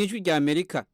n'ijwi rya amerika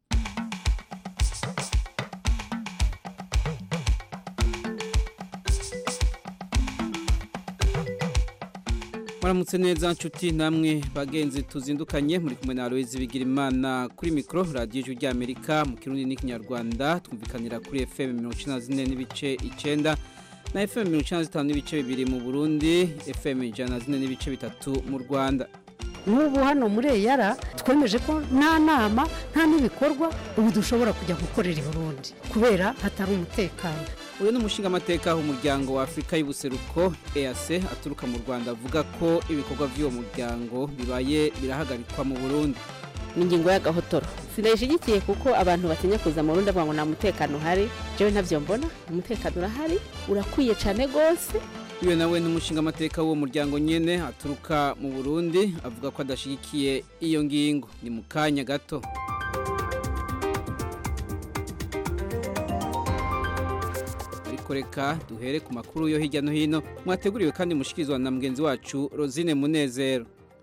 Maramutse neza nshuti namwe bagenzi tuzindukanye muri kumwe na Aloise Bigirimana kuri micro radio ijwi rya Amerika mu Kirundi n'ikinyarwanda twumvikanira kuri FM 194 n'ibice 9 na FM 195 n'ibice bibiri mu Burundi FM 104 n'ibice bitatu mu Rwanda nk'ubu hano muri eyara twemeje ko nta nama nta n'ibikorwa ubu dushobora kujya gukorera i burundi kubera hatari umutekano uyu ni umushingamateka w'umuryango wa afurika y'ubuseruko EAC aturuka mu rwanda avuga ko ibikorwa by'uwo muryango bibaye birahagarikwa mu burundi ni ingingo y'agahotoro sinayishyigikiye kuko abantu batinya kuza mu rundi ngo nta mutekano uhari jewe ntabyo mbona umutekano urahari urakwiye cyane rwose uyu nawe ni umushingamateka w'uwo muryango nyine aturuka mu burundi avuga ko adashyigikiye iyo ngingo ni mu kanya gato ariko reka duhere ku makuru yo hirya no hino mwateguriwe kandi mushikirizwa na mugenzi wacu rosine munezero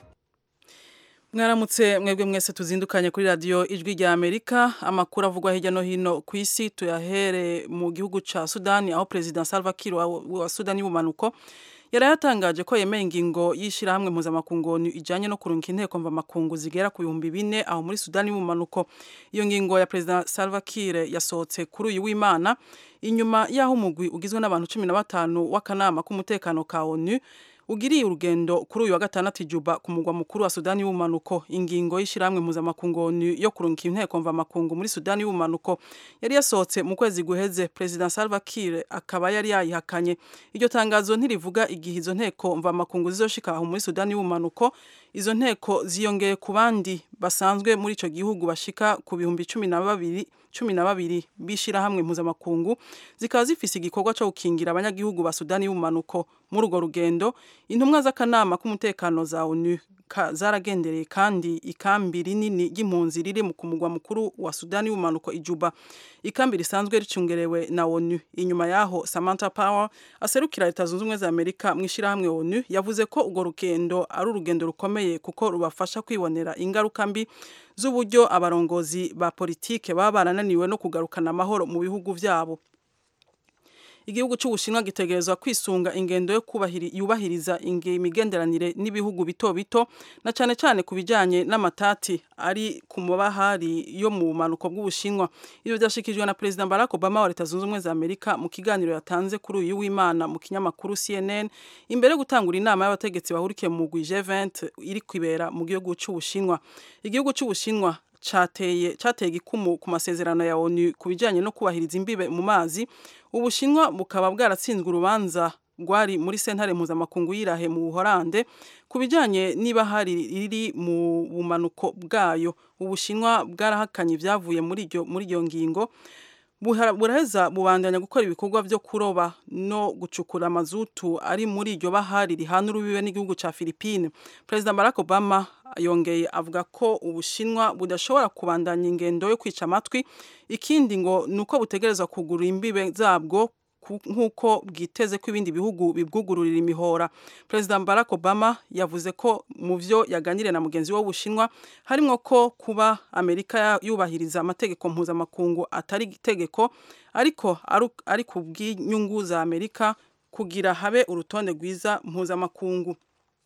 mwaramutse mwebwe mwese tuzindukanye kuri radiyo ijwi rya amerika amakuru avugwa hirya no hino ku isi tuyahere mu gihugu cya sudani aho perezida salva kiir wa sudani y'ubumanuko yari yatangaje ko yemeye ingingo y'ishyirahamwe mpuzamakungu ijyanye no kurunga inteko mvamakungu zigera ku bihumbi bine aho muri sudani y'ubumanuko iyo ngingo ya perezida salva kiir yasohotse kuri uyu w'imana inyuma y'aho umugwi ugizwe n'abantu cumi na batanu w'akanama k'umutekano ka onu ugiriye urugendo kuri uyu wa gatandatu ijuba ku mugwa mukuru wa Sudani y'ubumanuko ingingo y'ishiramwe mpuzamakungu yo kurunga inteko mvamakungu muri Sudani y'ubumanuko yari yasohotse mu kwezi guheze President Salva Kiir akaba yari yayihakanye iryo tangazo ntirivuga igihe izo nteko mvamakungu zizoshika aho muri Sudani y'ubumanuko izo nteko ziyongeye ku bandi basanzwe muri ico gihugu bashika ku bihumbi cumi na babiri cumi na babiri bishirahamwe mpuzamakungu zikaba zifise igikorwa cyo gukingira abanyagihugu ba Sudani y'ubumanuko muri urwo rugendo intumwa z'akanama k'umutekano za ONU zaragendereye kandi ikambi rinini ry'impunzi riri mu kumugwa mukuru wa Sudani y'ubumanuko ijuba ikambi risanzwe ricungerewe na ONU inyuma yaho Samantha Power aserukira leta zunze ubumwe za Amerika mu ishirahamwe ONU yavuze ko urwo rugendo ari urugendo rukomeye kuko rubafasha kwibonera ingaruka mbi z'uburyo abarongozi ba politike baba barananiwe no kugarukana amahoro mu bihugu vyabo igihugu cy'ubushinwa gitegerezwa kwisunga ingendo yo yubahiriza imigenderanire n'ibihugu bito bito na cyane cyane ku bijyanye n'amatati ari ku mabahari yo mu bumanuko bw'ubushinwa ibyo byashyikirijwe na perezida barack obama wa leta zunze ubumwe za amerika mu kiganiro yatanze kuri uyu w'imana mu kinyamakuru cnn imbere yo gutangura inama y'abategetsi bahurikiye mu mugwi g20 iri kwibera mu gihugu cy'ubushinwa igihugu cy'ubushinwa cateye cateye igikumu ku masezerano ya ONU ku bijyanye no kubahiriza imbibe mu mazi ubushinwa bukaba bwaratsinzwe urubanza rwari muri sentare mpuzamakungu y'irahe mu buhorande ku bijyanye niba hari riri mu bumanuko bwayo ubushinwa bwarahakanye ibyavuye muri iryo muri iyo ngingo buraheza bubandanya gukora ibikorwa byo kuroba no gucukura amazutu ari muri iryo bahari rihana urubibe n'igihugu cya Philippine Perezida Barack Obama yongeye avuga ko ubushinwa budashobora kubandanya ingendo yo kwica amatwi ikindi ngo ni uko butegereza kugura imbibe zabwo nk'uko bwiteze ko ibindi bihugu bibwugururira imihora perezida barack obama yavuze ko mu byo yaganiriye na mugenzi we w'ubushinwa harimo ko kuba amerika yubahiriza amategeko mpuzamakungu atari itegeko ariko ari ku bw'inyungu za amerika kugira habe urutonde rwiza mpuzamakungu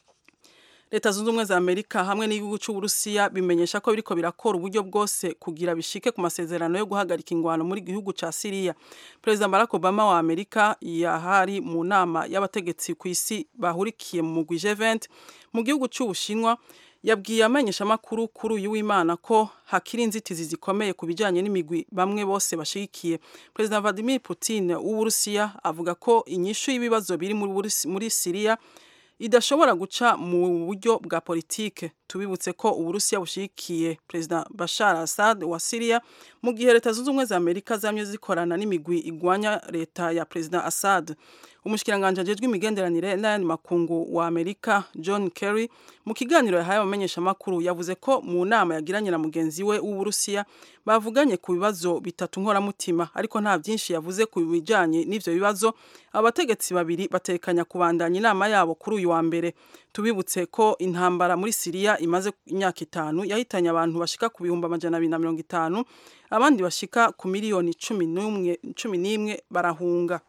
leta zunze ubumwe za amerika hamwe n'igihugu cy'uburusiya bimenyesha ko biriko birakora uburyo bwose kugira bishike ku masezerano yo guhagarika ingwano muri gihugu ca siriya perezida barack obama wa amerika yahari mu nama y'abategetsi ku isi bahurikiye mu mugwi g20 mu gihugu cy'ubushinwa yabwiye amenyeshamakuru kuri uyu w'imana ko hakiri inzitizi zikomeye ku bijyanye n'imigwi bamwe bose bashigikiye perezida vladimir putin w'uburusiya avuga ko inyishu y'ibibazo biri muri siriya idashobora guca mu buryo bwa politike tubibutse ko uburusiya bushigikiye perezida bashar assad wa siriya mu gihe leta zunze ubumwe za amerika zamye zikorana n'imigwi igwanya leta ya perezida assad umushikiranganje ajejwe imigenderanire n'ayandi makungu wa amerika john kerry mu kiganiro yahaye abamenyeshamakuru yavuze ko mu nama yagiranye na mugenzi we w'uburusiya bavuganye ku bibazo bitatu nkoramutima ariko nta byinshi yavuze ku bijyanye n'ivyo bibazo abategetsi babiri batekanya kubandanya inama yabo kuri uyu wa mbere tubibutse ko intambara muri siriya imaze imyaka itanu yahitanye abantu bashika ku bihumbi amajana abiri na mirongo itanu abandi bashika ku miliyoni cumi n'imwe barahunga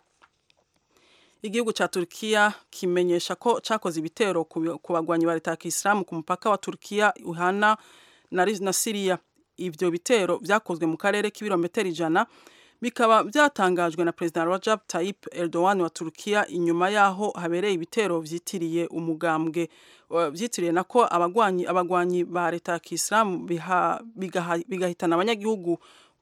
igihugu cya Turkiya kimenyesha ko cyakoze ibitero ku bagwanyi ba leta ya Kisilamu ku mupaka wa Turkiya uhana na, na Syria ivyo bitero vyakozwe mu karere k'ibirometero ijana bikaba byatangajwe na President Recep Tayyip Erdogan wa Turkiya inyuma yaho habereye ibitero vyitiriye umugambwe vyitiriye nako abagwanyi abagwanyi ba leta ya Kisilamu bigahitana abanyagihugu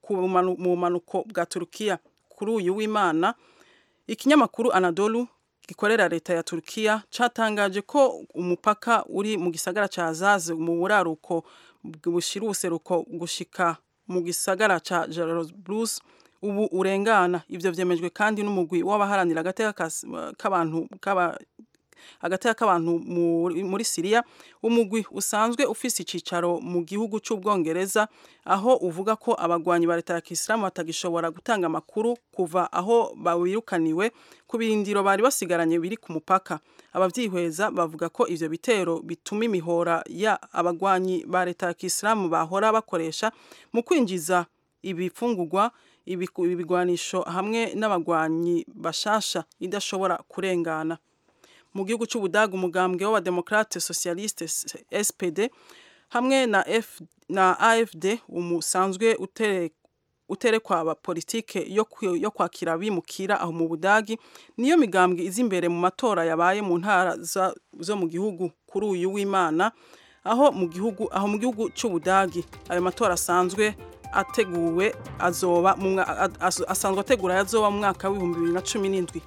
mu manuko bwa Turkiya kuri uyu w'Imana ikinyamakuru Anadolu gikorera leta ya Turkiya catangaje ko umupaka uri mu gisagara ca Azaz mu buraruko bushira ubuseruko gushika mu gisagara ca Jarablus ubu urengana ivyo vyemejwe kandi n'umugwi w'abaharanira agateka k'abantu kaba agateka k'abantu muri Syria umugwi usanzwe ufise icicaro mu gihugu c'ubwongereza aho uvuga ko abagwanyi ba leta ya Kisilamu batagishobora gutanga amakuru kuva aho bawirukaniwe ku birindiro bari basigaranye biri ku mupaka abavyihweza bavuga ko ivyo bitero bituma imihora ya abagwanyi ba leta ya Kisilamu bahora bakoresha mu kwinjiza ibifungurwa ibigwanisho hamwe n'abagwanyi bashasha idashobora kurengana mu gihugu cy'ubudaga umugambwe w'abademokrate socialiste SPD hamwe na F na AFD umusanzwe utere uterekwa aba politike yo yo kwakira bimukira aho mu budagi niyo migambwe izi imbere mu matora yabaye mu ntara zo mu gihugu kuri uyu w'Imana aho mu gihugu aho mu gihugu cy'ubudagi ayo matora asanzwe ateguwe azoba asanzwe ategura yazoba mu mwaka w'ibihumbi bibiri na cumi n'indwi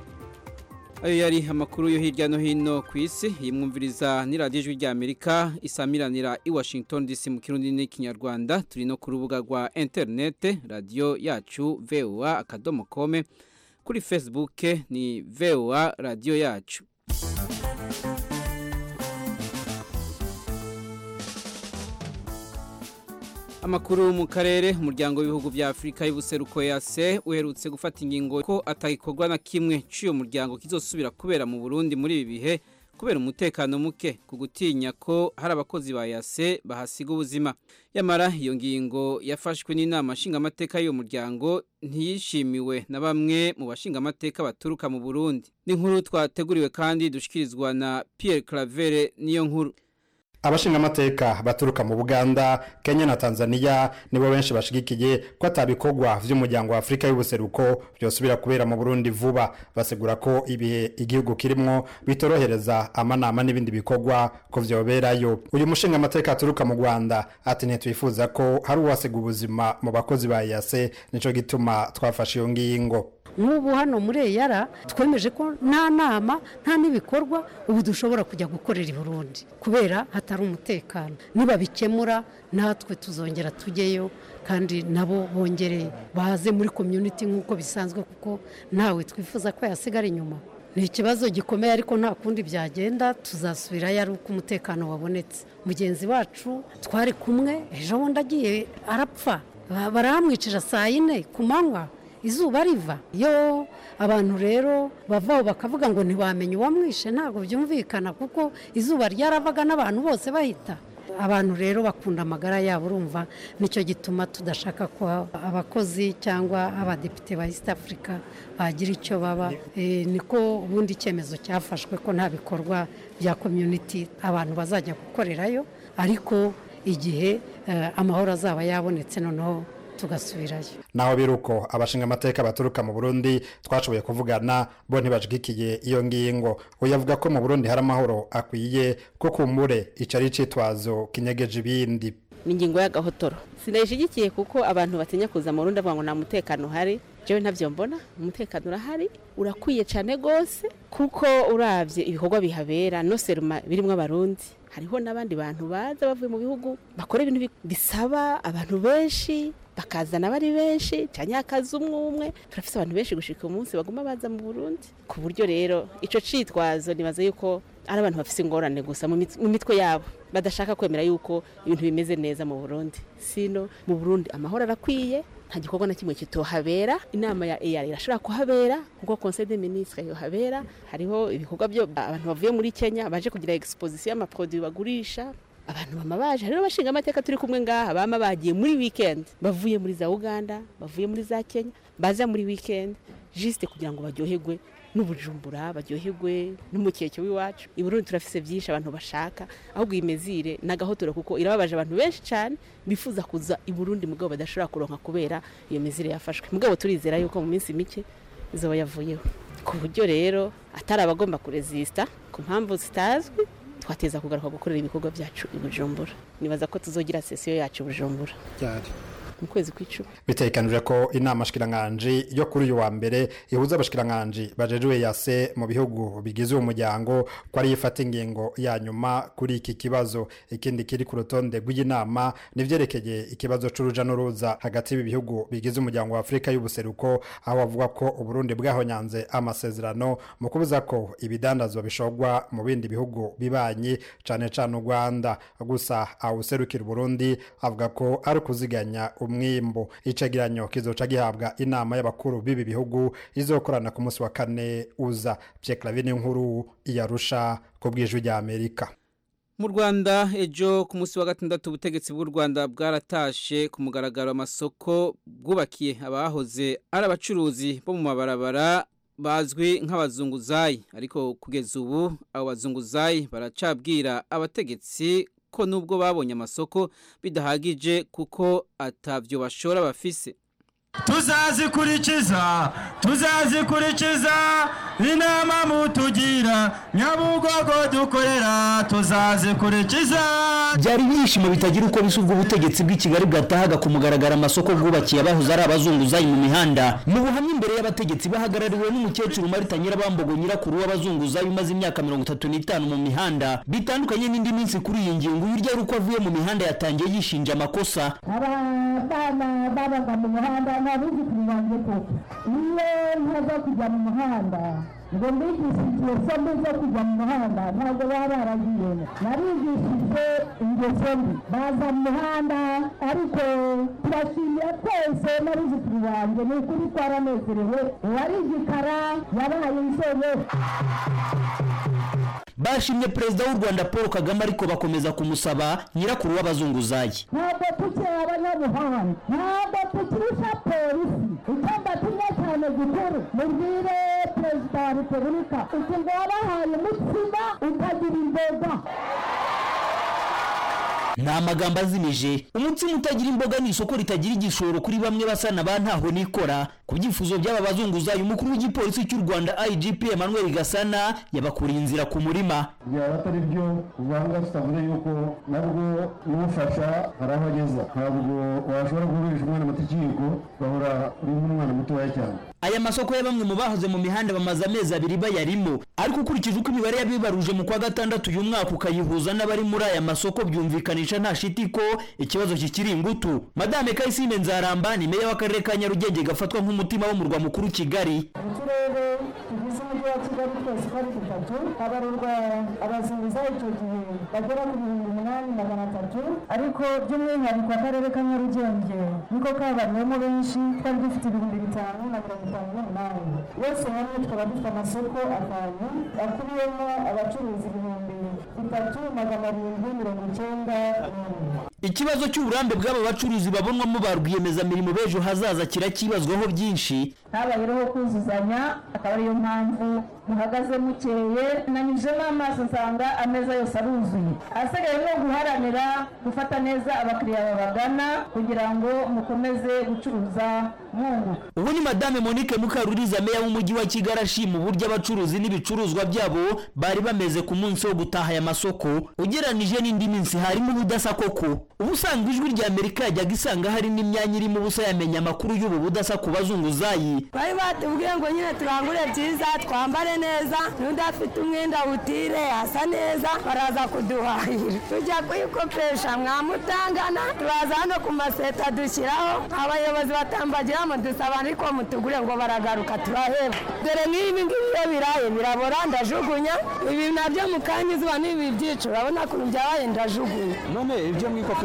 ayo yari amakuru yo hirya no hino ku isi yimwumviriza ni radiyo ijwi rya amerika isamiranira i washington dc mu kirundi n'ikinyarwanda turi no ku rubuga rwa interinete radiyo yacu voa akadomo kome kuri facebook ni voa radiyo yacu amakuru mu karere umuryango w'ibihugu bya afurika y'ubuseruko yase uherutse gufata ingingo ko atagikorwa na kimwe cy'uyo muryango kizosubira kubera mu burundi muri ibi bihe kubera umutekano muke ku gutinya ko hari abakozi ba yase bahasiga ubuzima yamara iyo ngingo yafashwe n'inama nshingamateka y'uwo muryango ntiyishimiwe na bamwe mu bashingamateka baturuka mu burundi ni nkuru twateguriwe kandi dushikirizwa na Pierre Claver niyo nkuru abashingamateka baturuka mu Buganda Kenya na Tanzania nibo benshi bashigikiye ko atabikorwa vy'umuryango wa Afrika y'ubuseruko byosubira kubera mu Burundi vuba basegura ko ibihe igihugu kirimwo bitorohereza amanama n'ibindi bikorwa ko vyoberayo uyu mushingamateka aturuka mu Rwanda ati ntitwifuza ko hari uwasiga ubuzima mu bakozi ba yase nico gituma twafashe iyo ngingo nk'ubu hano muri eyara twemeje ko nta nama nta n'ibikorwa ubu dushobora kujya gukorera i burundi kubera hatari umutekano nibabikemura natwe tuzongera tujyeyo kandi nabo bongere baze muri komyuniti nk'uko bisanzwe kuko ntawe twifuza ko yasigara inyuma ni ikibazo gikomeye ariko nta kundi byagenda tuzasubirayo ari uko umutekano wabonetse mugenzi wacu twari kumwe ejo bundi agiye arapfa barahamwicira saa yine ku manywa izuba riva iyo abantu rero bavaho bakavuga ngo ntibamenye uwamwishe ntabwo byumvikana kuko izuba ryaravaga n'abantu bose bahita abantu rero bakunda amagara yabo urumva nicyo gituma tudashaka ko abakozi cyangwa abadepite ba east africa bagira icyo baba niko ubundi icyemezo cyafashwe ko nta bikorwa bya community abantu bazajya gukorerayo ariko igihe amahoro azaba yabonetse noneho tugasubirayo naho biruko abashinga amateka baturuka mu Burundi twashoboye kuvugana bo ntibashigikiye iyo ngingo uyu avuga ko mu Burundi hari amahoro akwiye ko kumbure icari citwazo kinyegeje ibindi ni ingingo y'agahotoro sinayishigikiye kuko abantu batinya kuza mu Burundi bavuga ngo nta mutekano uhari jewe ntavyo mbona umutekano urahari urakwiye cyane gose kuko uravye ibikorwa bihabera no seruma birimwo abarundi hariho n'abandi bantu baza bavuye mu bihugu bakora ibintu bisaba abantu benshi bakazana bari benshi cyane akazi umwe umwe turafite abantu benshi gushika umunsi baguma baza mu Burundi ku buryo rero ico citwazo nibaza yuko ari abantu bafite ingorane gusa mu mitwe yabo badashaka kwemera yuko ibintu bimeze neza mu Burundi sino mu Burundi amahoro arakwiye nta gikorwa na kimwe kitohabera inama ya EAR irashobora kuhabera kuko Conseil des ministres yohabera hariho ibikorwa byo abantu bavuye muri Kenya baje kugira exposition y'amaproduit bagurisha abantu bama baje hariho abashinga amateka turi kumwe ngaha bama bagiye muri weekend bavuye muri za uganda bavuye muri za kenya baza muri weekend juste kugira ngo baryoherwe n'ubujumbura baryoherwe n'umukeke w'iwacu i burundi turafise byinshi abantu bashaka ahubwo iyi mezire ni agahotora kuko irababaje abantu benshi cyane bifuza kuza i burundi mugabo badashobora kuronka kubera iyo mezire yafashwe mugabo turizera yuko mu minsi mike izoba yavuyeho ku buryo rero atari abagomba kurezisita ku mpamvu zitazwi twateza kugaruka gukorera ibikorwa byacu i bujumbura nibaza ko tuzogira sesiyo yacu i bujumbura mu kwezi kw'icumi bitekanije ko inama shikiranganji yo kuri uyu wa mbere ihuza abashikiranganji bajejwe yase mu bihugu bigize uwo muryango ko ari ifata ingingo ya nyuma kuri iki kibazo ikindi kiri ku rutonde rw'inama nivyerekeye ikibazo c'uruja n'uruza hagati y'ibi bihugu bigize umuryango wa Afrika y'ubuseruko aho bavuga ko Uburundi bwahonyanze amasezerano mu kubuza ko ibidandazwa bishogwa mu bindi bihugu bibanyi cane cane u Rwanda gusa awuserukira Uburundi avuga ko ari kuziganya umwimbo icegeranyo kizoca gihabwa inama y'abakuru b'ibi bihugu izokorana ku munsi wa kane uza Pierre Clavin nkuru iyarusha ku bw'ijwi rya Amerika mu Rwanda ejo ku munsi wa gatandatu ubutegetsi bw'u Rwanda bwaratashe ku mugaragaro amasoko bwubakiye abahoze ari abacuruzi bo mu mabarabara bazwi nk'abazunguzayi ariko kugeza ubu abo bazunguzayi baracabwira abategetsi ko nubwo babonye amasoko bidahagije kuko atavyo bashora bafise tuzazikurikiza tuzazikurikiza inama mutugira nyabugogo dukorera tuzazikurikiza byari ibyishimo bitagira uko bisa ubwo ubutegetsi bw'i kigali bwatahaga ku mugaragaro amasoko bwubakiye abahoze ari abazunguzayi mu mihanda mu buhamya imbere y'abategetsi bahagarariwe n'umukecuru marita nyirabambogo nyirakuru w'abazunguzayi umaze imyaka mirongo itatu n'itanu mu mihanda bitandukanye n'indi minsi kuri iyi ngingo uyu urya ari uko avuye mu mihanda yatangiye yishinja amakosa abana babaga mu muhanda ntabizi kubibanze koko iyo ntaza kujya mu muhanda ngo mbigishije sombi zo kujya mu muhanda ntabwo baba baragiyemo narigishije ingeso mbi baza mu muhanda ariko turashimira twese n'abizitiri banjye ni ukuri twaranezerewe uwari igikara yabaye inzobe bashimye perezida w'u rwanda paul kagame ariko bakomeza kumusaba nyirakuru w'abazunguzayi ntabwo tukiri abanyabuhanga ntabwo tukirusha polisi icyo mbatinya cyane gikuru mubwire perezida wa repubulika uti ngo wabahaye umutsima ukagira imboga ni amagambo azimije umutsima utagira imboga ni isoko ritagira igishoro kuri bamwe basa na ba ntaho nikora ku byifuzo by'aba bazunguzayi umukuru w'igipolisi cy'u rwanda igp emmanuel gasana yabakuriye inzira ku murima byaba atari byo uvanga tutavuze yuko nabwo n'ufasha hari aho ageza ntabwo washobora guhurisha umwana muto ikiyiko ugahora uri nk'umwana mutoya cyane aya masoko ya bamwe mu bahoze mu mihanda bamaze amezi abiri bayarimo ariko ukurikije uko imibare yabibaruje mu kwa gatandatu uyu mwaka ukayihuza n'abari muri aya masoko byumvikanisha nta shiti ko ikibazo kikiri ingutu madame kayisime nzaramba ni meya w'akarere ka nyarugenge gafatwa nk'umutima w'umurwa mukuru kigali uturere tugize umujyi wa kigali twose uko ari dutatu habarurwa abazunguzayi icyo gihe bagera ku bihumbi umunani magana atatu ariko by'umwihariko akarere ka nyarugenge niko kabariwemo benshi twari dufite ibihumbi bitanu na mirongo itanu n'umunani yose hamwe tukaba dufite amasoko atanu akubiyemo abacuruzi ibihumbi bitatu magana arindwi mirongo icyenda n'umwe ikibazo cy'uburambe bw'aba bacuruzi babonwamo ba rwiyemezamirimo b'ejo hazaza kirakibazwaho byinshi habayeho kuzuzanya akaba ariyo mpamvu muhagaze mukeye nanyujemo amaso nsanga ameza yose aruzuye ahasigaye ni guharanira gufata neza abakiriya babagana kugira ngo mukomeze gucuruza mwunguka ubu ni madame monique mukaruriza meya w'umujyi wa kigali ashima uburyo abacuruzi n'ibicuruzwa byabo bari bameze ku munsi wo gutaha aya masoko ugeranije n'indi minsi harimo ubudasa koko ubusanzwe ijwi rya amerika yajyaga isanga hari n'imyanya irimo ubusa yamenya amakuru y'ubu budasa ku bazunguzayi bari batubwiye ngo nyine turangure byiza twambare neza n'udafite umwenda wutire asa neza baraza kuduhahira tujya kuyikopesha mwamutangana turaza hano ku maseta dushyiraho abayobozi batambagiramo dusaba ariko mutugure ngo baragaruka turaheba dore nk'ibi ngibi iyo biraye birabora ndajugunya ibi nabyo mu kanya izuba n'ibi byica urabona ukuntu byabaye ndajugunya none ibyo mwikopesha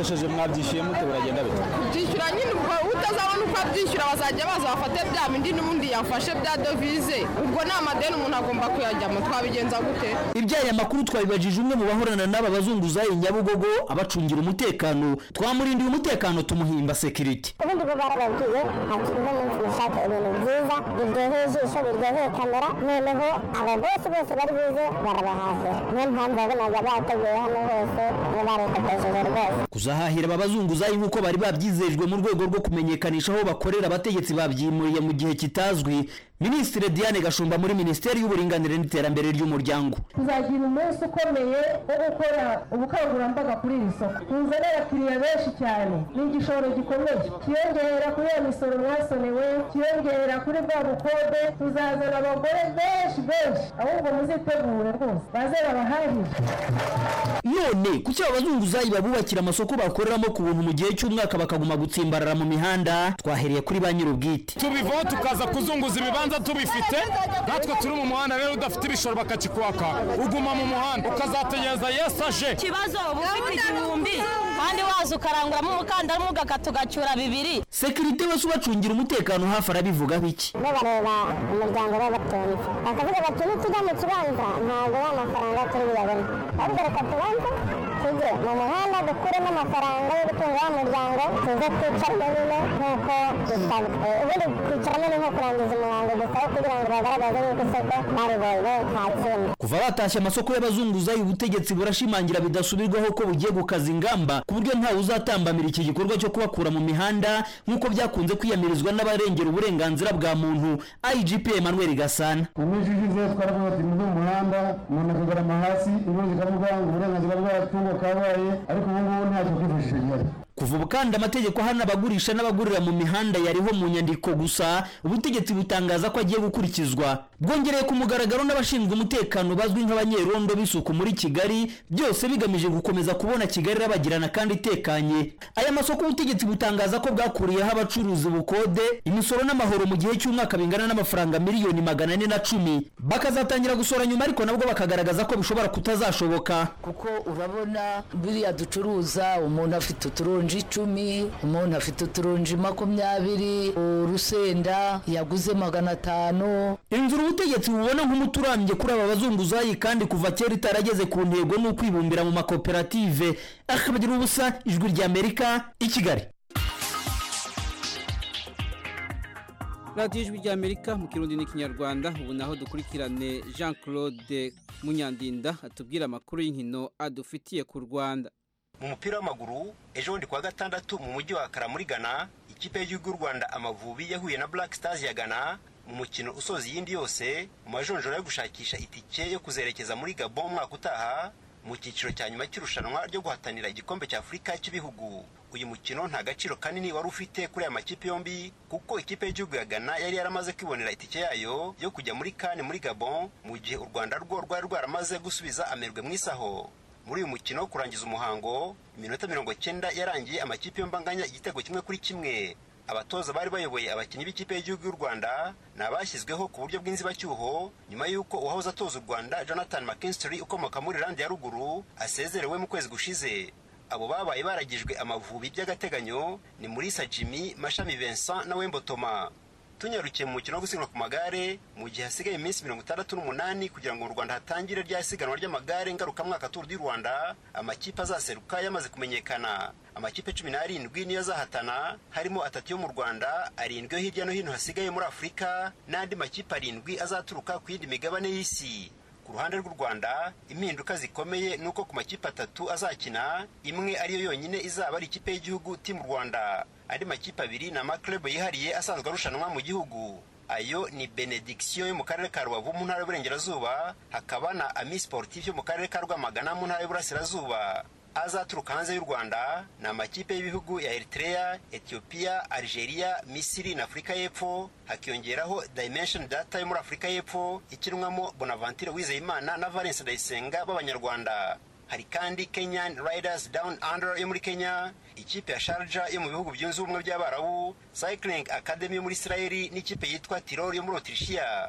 mwabikoresheje mwabyishyuye mute buragenda bite byishyura nyine ubwo utazabona uko abyishyura bazajya baza bafate bya bindi n'ubundi yafashe bya dovize ubwo ni amadeni umuntu agomba kuyajyamo twabigenza gute ibyaya makuru twabibajije umwe mu bahorana n'aba bazunguzayi nyabugogo abacungira umutekano twamurindiye umutekano tumuhimba security ubundi bwo barababwiye ati uno munsi mushaka ibintu byiza biryoheye ijisho biryoheye kamera noneho aba bose bose bari buze barabahahira niyo mpamvu wabonaga bateguye hano hose niyo barikoresheje rwose kuzahahira aba bazunguzayi nk'uko bari babyizejwe mu rwego rwo kumenyekanisha aho bakorera abategetsi babyimuriye mu gihe kitazwi minisitiri diane gashumba muri minisiteri y'uburinganire n'iterambere ry'umuryango tuzagira umunsi ukomeye wo gukora ubukangurambaga kuri iri soko tuzane abakiriya benshi cyane ni igishoro gikomeye kiyongera kuri iyo misoro mwasonewe kiyongera kuri bwa bukode tuzazana abagore benshi benshi ahubwo muzitegure rwose baze babahahire none kuki aba bazunguzayi babubakira amasoko bakoreramo ku buntu mu gihe cy'umwaka bakaguma gutsimbarara mu mihanda twahereye kuri ba nyir'ubwite tubivaho tukaza kuzunguza ibibanza tubifite natwe turi mu muhanda rero udafite ibishoro bakakikwaka uguma mu muhanda ukazategereza yesu aje ikibazo uba ufite igihumbi kandi waza ukaranguramo umukandara umwe ugakata ugacyura bibiri sekirite wese ubacungira umutekano hafi arabivugaho iki bareba umuryango w'abatunzi bakavuga bati nitujya mu kibanza ntabwo ya mafaranga turi buyabone ahubwo reka tubanze tujye mu muhanda dukuremo amafaranga yo gutunga wa muryango tuze twicaremo nyine nk'uko dusabwa ubundi kwicaramo ni nko kurangiza umuhango gusa kugira ngo bagaragaze yuko isoko baribonye nta kindi kuva batashye amasoko y'abazunguzayi ubutegetsi burashimangira bidasubirwaho ko bugiye gukaza ingamba ku buryo ntawe uzatambamira iki gikorwa cyo kubakura mu mihanda nk'uko byakunze kwiyamirizwa n'abarengera uburenganzira bwa muntu igp emmanuel gasana mu minsi ishize twaravuga ati muve mu muhanda umuntu akagarama hasi inkuru zikavuga ngo uburenganzira bw'abatungo kabaye ariko ubu ngubu ntacyo kwifashisha gihari kuva ubu kandi amategeko ahana abagurisha n'abagurira mu mihanda yariho mu nyandiko gusa ubutegetsi butangaza ko agiye gukurikizwa bwongereye ku mugaragaro n'abashinzwe umutekano bazwi nk'abanyerondo b'isuku muri kigali byose bigamije gukomeza kubona kigali irabagirana kandi itekanye aya masoko ubutegetsi butangaza ko bwakuriyeho abacuruzi bukode imisoro n'amahoro mu gihe cy'umwaka bingana n'amafaranga miliyoni magana ane na cumi bakazatangira gusora nyuma ariko nabwo bakagaragaza ko bishobora kutazashoboka kuko urabona biriya ducuruza umuntu afite uturonji icumi umuntu afite uturonji makumyabiri urusenda yaguze magana atanu inzira ubutegetsi bubona nk'umuti urambye kuri aba bazunguzayi kandi kuva kera itarageze ku ntego ni ukwibumbira mu makoperative akabagira ubusa ijwi rya amerika i kigali radiyo ijwi rya amerika mu kirundi n'ikinyarwanda ubu naho dukurikirane jean claude munyandinda atubwira amakuru y'inkino adufitiye ku rwanda mu mupira w'amaguru ejo bundi kuwa gatandatu mu mujyi wa kara muri ghana ikipe y'igihugu y'u rwanda amavubi yahuye na black stars ya ghana mu mukino usoza iyindi yose mu majonjora yo gushakisha itike yo kuzerekeza muri gabon umwaka utaha mu cyiciro cya nyuma cy'irushanwa ryo guhatanira igikombe cya afurika cy'ibihugu uyu mukino nta gaciro kanini wari ufite kuri aya makipe yombi kuko ikipe y'igihugu ya ghana yari yaramaze kwibonera itike yayo yo kujya muri kane muri gabon mu gihe u rwanda rwo rwari rwaramaze gusubiza amerwe mu isaho muri uyu mukino wo kurangiza umuhango iminota mirongo cyenda yarangiye amakipe yombi anganya igitego kimwe kuri kimwe abatoza bari bayoboye abakinnyi b'ikipe y'igihugu y'u rwanda ni abashyizweho ku buryo bw'inzibacyuho nyuma y'uko uwahoze atoza u rwanda jonathan mckinstry ukomoka muri randi ya ruguru asezerewe mu kwezi gushize abo babaye baragijwe amavubi by'agateganyo ni murisa jimmy mashami vincent na wembo toma tunyarukiye mu mukino wo gusiganwa ku magare mu gihe hasigaye iminsi mirongo itandatu n'umunani kugira ngo mu rwanda hatangire rya siganwa ry'amagare ngarukamwaka turu du rwanda amakipe azaseruka yamaze kumenyekana amakipe cumi n'arindwi niyo azahatana harimo atatu yo mu rwanda arindwi yo hirya no hino hasigaye muri afurika n'andi makipe arindwi azaturuka ku yindi migabane y'isi ku ruhande rw'u rwanda impinduka zikomeye ni uko ku makipe atatu azakina imwe ariyo yonyine izaba ari ikipe y'igihugu timu rwanda andi makipe abiri ni amaklub yihariye asanzwe arushanwa mu gihugu ayo ni benediction yo mu karere ka rubavu mu ntara y'uburengerazuba hakaba na ami sportif yo mu karere ka rwamagana mu ntara y'uburasirazuba azaturuka hanze y'u rwanda ni amakipe y'ibihugu ya eritrea ethiopia algeria misiri na afurika y'epfo hakiyongeraho dimension data yo muri afurika y'epfo ikinwamo bonaventure wizeyimana na valence ndayisenga b'abanyarwanda hari kandi kenyan riders down under yo muri kenya ikipe ya sharja yo mu bihugu byunze ubumwe by'abarabu cycling academy yo muri isirayeli n'ikipe yitwa tirol yo muri otirishiya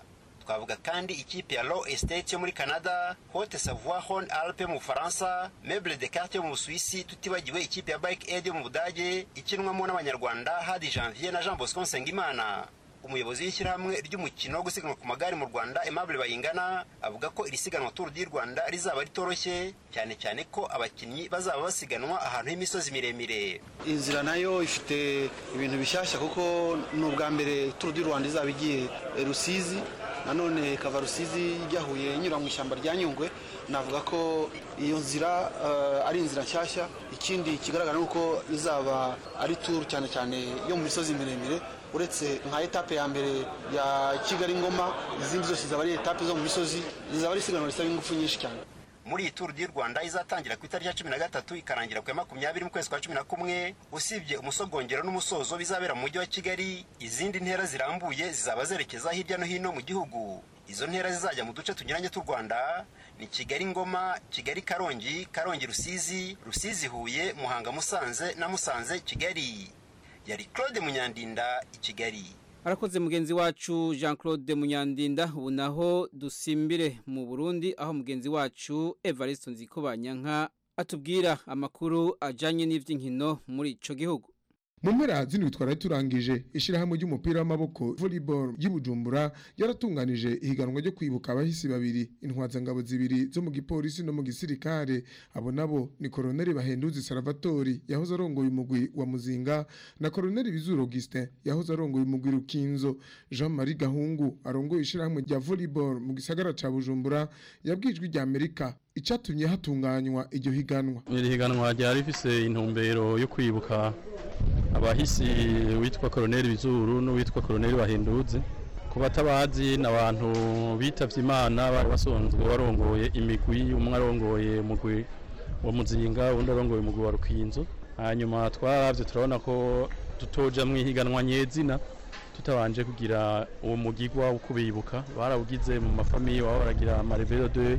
twavuga kandi ikipe ya Low Estate yo muri Canada Haute Savoie Rhône Alpes mu Bufaransa Meuble de Carte yo mu Busuwisi tutibagiwe ikipe ya Bike Aid yo mu Budage ikinwamo n'abanyarwanda Hadi Janvier na Jean Bosco Nsengimana umuyobozi w'ishyirahamwe ry'umukino wo gusiganwa ku magare mu Rwanda Aimable Bayingana avuga ko iri siganwa Tour du Rwanda rizaba ritoroshye cyane cyane ko abakinnyi bazaba basiganwa ahantu h'imisozi miremire inzira nayo ifite ibintu bishyashya kuko ni ubwa mbere Tour du Rwanda izaba igiye Rusizi nanone ikava Rusizi ijya Huye inyura mu ishyamba rya Nyungwe navuga ko iyo nzira uh, ari inzira nshyashya ikindi kigaragara ni uko izaba ari tour cyane cyane yo mu misozi miremire uretse nka etape ya mbere ya kigali ngoma izindi zose zaba ari etape zo mu misozi zizaba ari isiganwa risaba ingufu nyinshi cyane muri iyi turu y'u rwanda izatangira ku itariki ya cumi na gatatu ikarangira ku ya makumyabiri mu kwezi kwa cumi na kumwe usibye umusogongero n'umusozo bizabera mu mujyi wa kigali izindi ntera zirambuye zizaba zerekeza hirya no hino mu gihugu izo ntera zizajya mu duce tunyuranye tw'u rwanda ni kigali ngoma kigali karongi karongi rusizi rusizi huye muhanga musanze na musanze kigali yari claude munyandinda i kigali Arakoze mugenzi wacu Jean Claude Munyandinda ubu naho dusimbire mu Burundi aho mugenzi wacu Evariste Nzikobanyanka atubwira amakuru ajanye n'ivy'inkino muri ico gihugu. mu mpera zino twari turangije ishyirahamwe ry'umupira w'amaboko volleyball ry'ibujumbura yaratunganije ihiganwa ryo kwibuka abahisi babiri intwazangabo zibiri zo mu gipolisi no mu gisirikare abo nabo ni koroneli bahenduzi salvatori yahoze arongoye umugwi wa muzinga na koroneli bizuru augustin yahoze arongoye umugwi rukinzo jean marie gahungu arongoye ishyirahamwe rya volleyball mu gisagara ca bujumbura yabwijwe rya amerika icatumye hatunganywa iryo higanwa iri higanwa ryari rifise intumbero yo kwibuka abahisi witwa koroneli bizuru n'uwitwa koroneli bahinduze ku batabazi ni abantu bitavye imana bari basonzwe barongoye imigwi umwe arongoye umugwi wa muzinga uwundi arongoye umugwi wa rukinzo hanyuma twaravye turabona ko tutoja mw'ihiganwa nyezina tutabanje kugira uwo mugigwa wo kubibuka barawugize mu mafamiye waba baragira amarevero de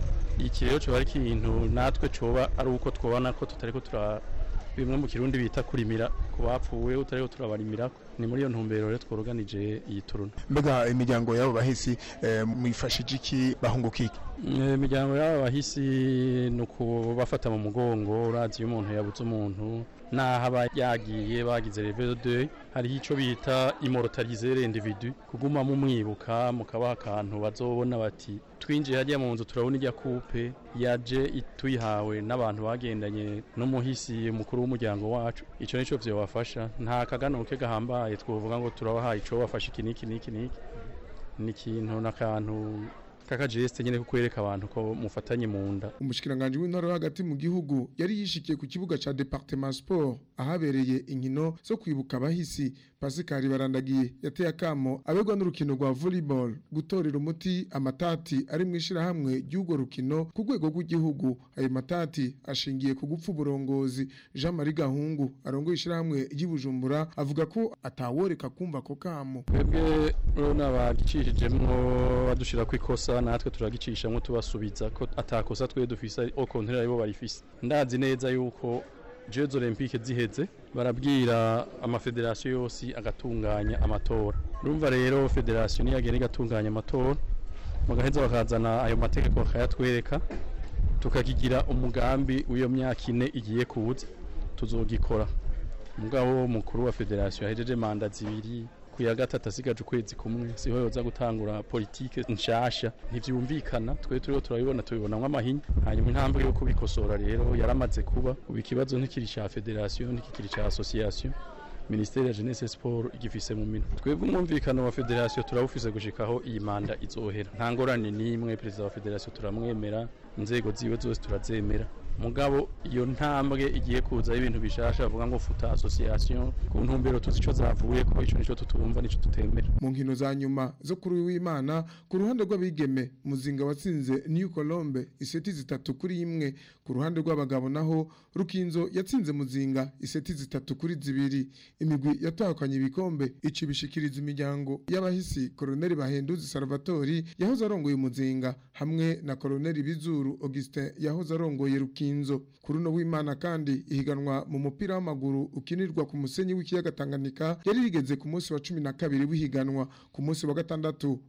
iki rero coba ari ikintu natwe coba ari uko twobona ko tutariko tura bimwe mu kirundi bita kurimira ku bapfuwe utariko turabarimira ni muri iyo ntumbero rero tworoganije iyi turuna mbega imiryango y'abo bahisi eh, mwifashije iki bahunguka iki imiryango y'aba bahisi ni ukubafata mu mugongo urazi iyo umuntu yabuze umuntu naho aba yagiye bagize revero de hariho icyo bita imorotalizere individu kuguma mumwibuka mukabaha akantu bazobona bati twinjiye hajya mu nzu turabona ijya kupe yaje tuyihawe n'abantu bagendanye n'umuhisi mukuru w'umuryango wacu icyo nicyo byabafasha nta kaganuke gahambaye twavuga ngo turabahaye icyo bafashe iki n'iki n'iki n'iki ni ikintu n'akantu kakajeste nyene kukwereka abantu ko mufatanye mu nda umushikiranganje w'intara hagati mu gihugu yari yishikiye ku kibuga ca Departement Sport ahabereye inkino zo kwibuka abahisi Pascal Barandagiye yateye akamo abegwa n'urukino rwa volleyball gutorera umuti amatati ari mu ishirahamwe ry'ugo rukino ku rwego rw'igihugu ayo matati ashingiye ku gupfa uburongozi Jean Marie Gahungu arongoye ishirahamwe ry'Ibujumbura avuga ko ataworeka kumva ko kamo twebwe rona bagicishijemwo badushira ku ikosa natwe turagicishamwo tubasubiza ko atakosa twe dufise au contraire aribo barifise ndazi neza yuko Jeux Olympiques ziheze barabwira amafederasiyo yose agatunganya amatora urumva rero federasiyo niyo yagenda igatunganya amatora bagaheza bakazana ayo mategeko bakayatwereka tukakigira umugambi w'iyo myaka ine igiye kuza tuzogikora umugabo mukuru wa federasiyo yahejeje manda zibiri ku ya gatatu asigaje ukwezi kumwe siho yoza gutangura politike nshasha ntivyumvikana twe turiho turabibona tubibonamwo amahinya hanyuma intambwe yo kubikosora rero yaramaze kuba ubu ikibazo ntikiri ca federasiyo ntikikiri ca association ministeri ya jeunesse sport igifise mu minwe twebwe umwumvikano wa federasiyo turawufise gushikaho iyi manda izohera nta ngorane n'imwe perezida wa federasiyo turamwemera inzego ziwe zose turazemera mugabo iyo ntambwe igiye kuza ibintu bishasha bavuga ngo futa association ku ntumbero tuzi ico zavuye ko ico nico tutumva nico tutemera mu nkino za nyuma zo kuri w'Imana ku ruhande rw'abigeme muzinga watsinze New Colombe iseti zitatu kuri imwe ku ruhande rw'abagabo naho Rukinzo yatsinze muzinga iseti zitatu kuri zibiri imigwi yatahukanye ibikombe ici bishikiriza imiryango y'abahisi Colonel Bahenduzi Salvatori yahoze arongoye muzinga hamwe na Colonel Bizuru Augustin yahoze arongoye Rukinzo inzo kuri no w'Imana kandi ihiganwa mu mupira w'amaguru ukinirwa ku musenyi w'ikiyaga Tanganyika yari rigeze ku munsi wa 12 w'ihiganwa ku munsi wa gatandatu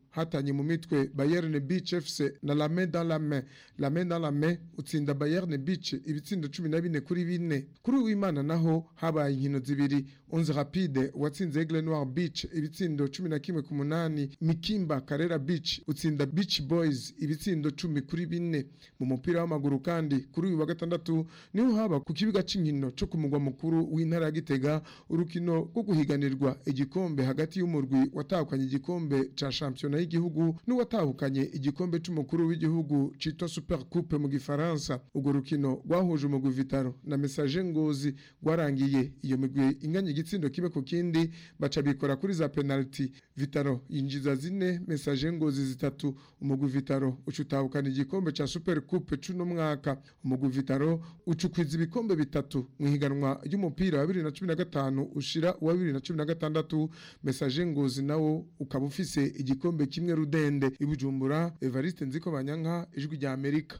hatanye mu mitwe Bayern Beach FC na La Main dans la Main La Main dans la Main utsinda Bayern Beach ibitsindo 14 kuri bine kuri uwimana naho habaye inkino zibiri Onze Rapide watsinze Aigle Noir Beach ibitsindo 11 ku munani Mikimba Karera Beach utsinda Beach Boys ibitsindo 10 kuri bine mu mupira w'amaguru kandi kuri uyu wa gatandatu niho haba ku kibuga c'inkino cyo ku mugwa mukuru w'intara ya Gitega urukino rwo guhiganirwa igikombe hagati y'umurwi watahukanye igikombe ca championa y'igihugu n'uwatahukanye igikombe c'umukuru w'igihugu citwa Super Coupe mu gifaransa urwo rukino rwahuje umugwi Vitaro na Message Ngozi rwarangiye iyo migwi inganya igitsindo kibe ku kindi baca bikora kuri za penalty Vitaro yinjiza zine Message Ngozi zitatu umugwi Vitaro ucutahukana igikombe ca Super Coupe c'uno mwaka umugwi Vitaro ucukwiza ibikombe bitatu mu higanwa ry'umupira wa 2015 ushira wa 2016 Message Ngozi nawo ukaba ufise igikombe kimwe rudende ibujumbura Evariste Nziko Banyanka ijwi rya Amerika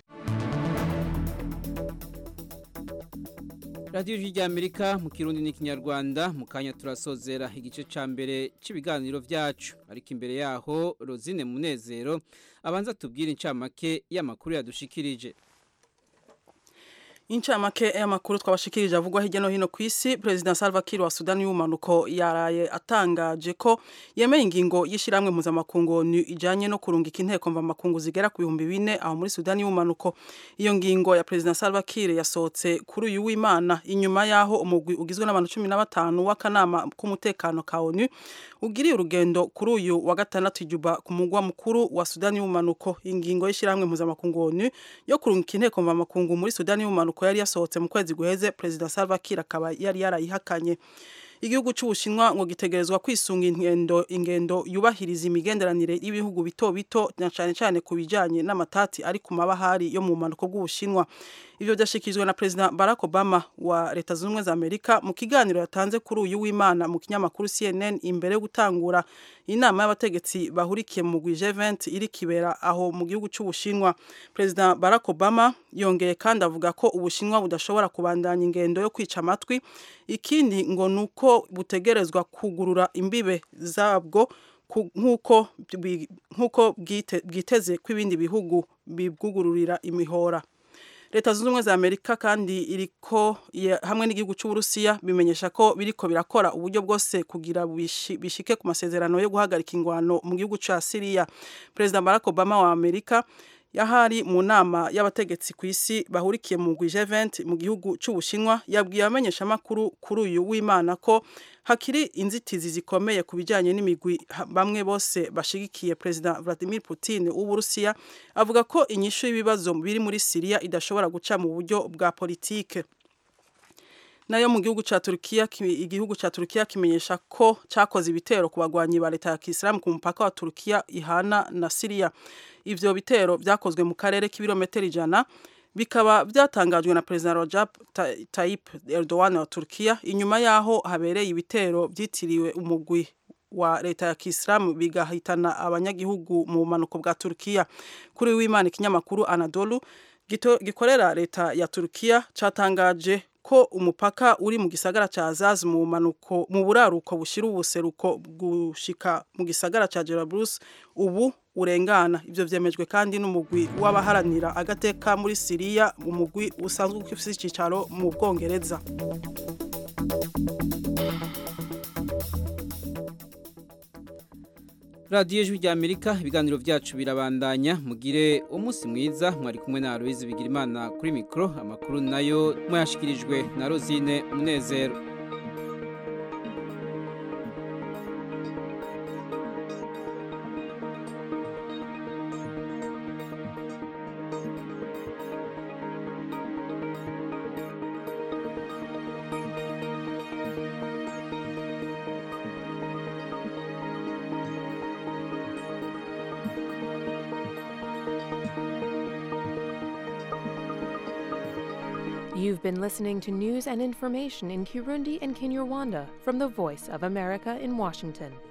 radiyo rya amerika mu kirundi n'ikinyarwanda mu kanya turasozera igice cya mbere cy'ibiganiro byacu ariko imbere yaho rozine munezero abanza tubwire incamake y'amakuru yadushikirije incamake y'amakuru twabashikirije avugwa hirya no hino ku isi perezida Salva Kiir wa Sudani y'umanuko yaraye atangaje ko yemeye ingingo y'ishiramwe mpuzamakungu ijanye no kurungika inteko mva makungu zigera ku bihumbi bine aho muri Sudani y'umanuko iyo ngingo ya perezida Salva Kiir yasohotse kuri uyu w'Imana inyuma yaho umugwi ugizwe n'abantu 15 w'akanama k'umutekano ka ONU ugiriye urugendo kuri uyu wa gatandatu Juba ku mugwa mukuru wa Sudani y'umanuko ingingo y'ishiramwe mpuzamakungu ONU yo kurungika inteko mva makungu muri Sudani y'umanuko yari yasohotse mu kwezi guheze perezida Salva Kiir akaba yari yarayihakanye igihugu cy'ubushinwa ngo gitegerezwa kwisunga ingendo ingendo yubahiriza imigenderanire y'ibihugu bito bito na cyane cyane ku bijyanye n'amatati ari ku mabahari yo mu mpanuko bw'ubushinwa ibyo byashyikirijwe na perezida barack obama wa leta zunze ubumwe za amerika mu kiganiro yatanze kuri uyu w'imana mu kinyamakuru cnn imbere yo gutangura inama y'abategetsi bahurikiye mu mugwi G20 iri kibera aho mu gihugu cy'ubushinwa perezida barack obama yongeye kandi avuga ko ubushinwa budashobora kubandanya ingendo yo kwica amatwi ikindi ngo ni uko butegerezwa kugurura imbibe zabwo nk'uko bwiteze ko ibindi bihugu bibwugururira imihora leta zunze ubumwe za amerika kandi iriko hamwe n'igihugu cy'uburusiya bimenyesha ko biriko birakora uburyo bwose kugira bishike ku masezerano yo guhagarika ingwano mu gihugu cya siriya perezida barack obama wa amerika yahari mu nama y'abategetsi ku isi bahurikiye mu mugwi G20 mu gihugu cy'ubushinwa yabwiye abamenyeshamakuru kuri uyu w'imana ko hakiri inzitizi zikomeye ku bijyanye n'imigwi bamwe bose bashigikiye perezida Vladimir Putin w'uburusiya avuga ko inyishu y'ibibazo biri muri Syria idashobora guca mu buryo bwa politike nayo mu gihugu cya Turkiya igihugu cya Turkiya kimenyesha ko cyakoze ibitero ku bagwanyi ba leta ya Kisilamu ku mupaka wa Turkiya ihana na Syria ivyo bitero byakozwe mu karere k'ibirometero ijana bikaba byatangajwe na perezida Recep Tayyip Erdogan wa Turkiya inyuma yaho habereye ibitero byitiriwe umugwi wa leta ya Kisilamu bigahitana abanyagihugu mu manuko bwa Turkiya kuri w'Imana ikinyamakuru Anadolu gikorera leta ya Turkiya catangaje ko umupaka uri mu gisagara ca Azaz mu manuko mu buraruko bushira ubuseruko gushika mu gisagara ca Jarablus ubu urengana ivyo vyemejwe kandi n'umugwi w'abaharanira agateka muri Syria umugwi usanzwe ufise icicaro mu Bwongereza radiyo ijwi rya amerika ibiganiro byacu birabandanya mugire umunsi mwiza mwari kumwe na aloise bigirimana kuri mikoro amakuru nayo mwayashyikirijwe na rozine munezero You've been listening to news and information in Kirundi and Kinyarwanda from the Voice of America in Washington.